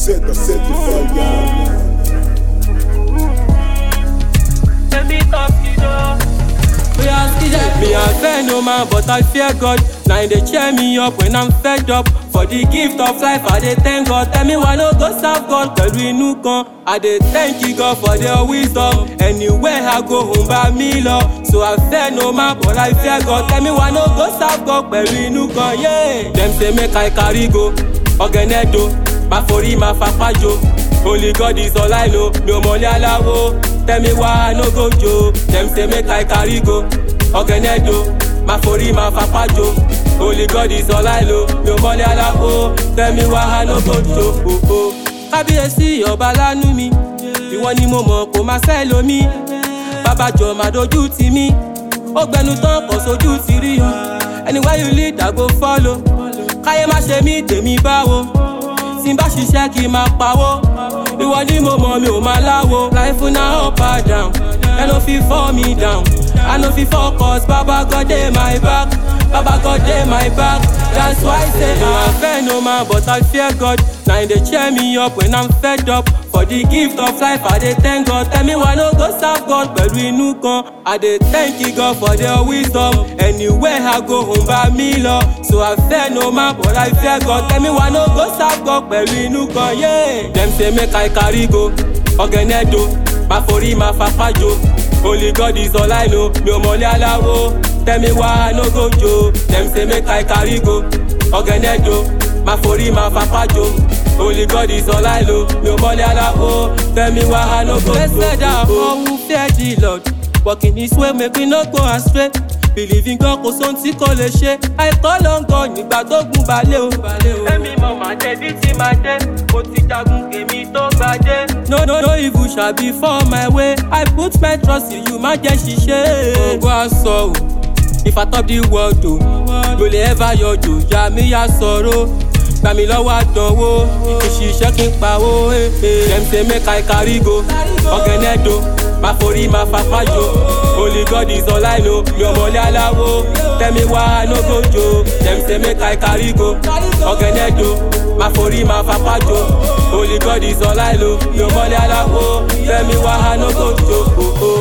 set, I set the fire. Me I fear no man, but I fear God. Now they cheer me up when I'm fed up. For the gift of life, I dey thank God. Tell me why no go serve God pẹ̀lú inú kan. I dey thank you God for their wisdom. Anywhere I go, home by me lọ. So I fear no man, but I fear God. Tell me why no go serve God pẹ̀lú inú kan. Yeah. Dem say make I carry go. Ọ̀gẹ̀nẹ̀dọ̀, máa forí máa fapá jo. Only God is all I know. Mi ò mọ̀lẹ́ aláwo. Tell me why I no go jo. Dem say make I carry go. Ọ̀gẹ̀nẹ̀dọ̀, máa forí máa fapá jo. Only God is all I know. Mi ò mọ̀lẹ́ aláwo. Tell me why I no go jo. Oh, oh. Kábíyèsí ọba lánú mi. Ìwọ ni mo mọ̀ kó máa fẹ́ lomi. Bàbá jọ máa dojú ti mí. Ó gbẹnu tán kò sójú ti rí o. Anywhere you lead, I go follow. Káyé má ṣe mí tèmi báwo. Tí n bá ṣiṣẹ́ kí n máa pawó. Ìwọ ni mo mọ̀ mi ò máa láwo. Life na up and down. Ẹ no fit fall me down. I no fit focus. Baba God dey my back. Baba God dey my back. That's why I say I fear no man, but I fear God. Now they cheer me up when I'm fed up. For the gift of life, I dey thank God. Tell me why no go serve God pẹ̀lú inú kan. I dey thank you God for their wisdom. Anywhere I go, home by me lọ. So I fear no man, but I fear God. Tell me why no go serve God pẹ̀lú inú kan. Yeah. Dem say make I carry go. Ọ̀gẹ̀nẹ̀dọ̀, máa forí máa fapá jo. Only God is all I know. Mi ò mọ̀lẹ́ aláwo. Tell me why I no go jo. Dem say make I carry go. Ọ̀gẹ̀nẹ̀dọ̀, máa forí máa fapá jo. Only God is all I know. Mi ò mọ̀lẹ́ aláwo. Tell me why I no go jo. Blessed are all who fear the Lord. Walking his way make we no go astray. Believe in God kò sóhun tí kò lè ṣe. Àìkọ́ ló ń gan nígbà tó gun balẹ̀ o. Èmi mọ̀ máa dé bí tí máa dé. Mo ti jagun kèmí tó gbadé. No no no evil shall be for my way. I put my trust in you, má jẹ́ ṣiṣẹ́. Ògo aṣọ o. If I top the world o, mo lè ever yọjò, yà mí yà sọ̀rọ̀. Gbà mí lọ́wọ́ àdánwò, ìṣiṣẹ́ kí n pawó. eh, eh. Dem say make I carry go, ọ̀gẹ̀nẹ̀dọ̀, máa forí máa fapá jo. Only God is all I know, mi ò mọ̀lẹ́ aláwo. Tell me why I no go jo. Dem say make I carry go, ọ̀gẹ̀nẹ̀dọ̀, máa forí máa fapá jo. Only God is all I know, mi ò mọ̀lẹ́ aláwo. Tell me why I no go jo. Oh, oh.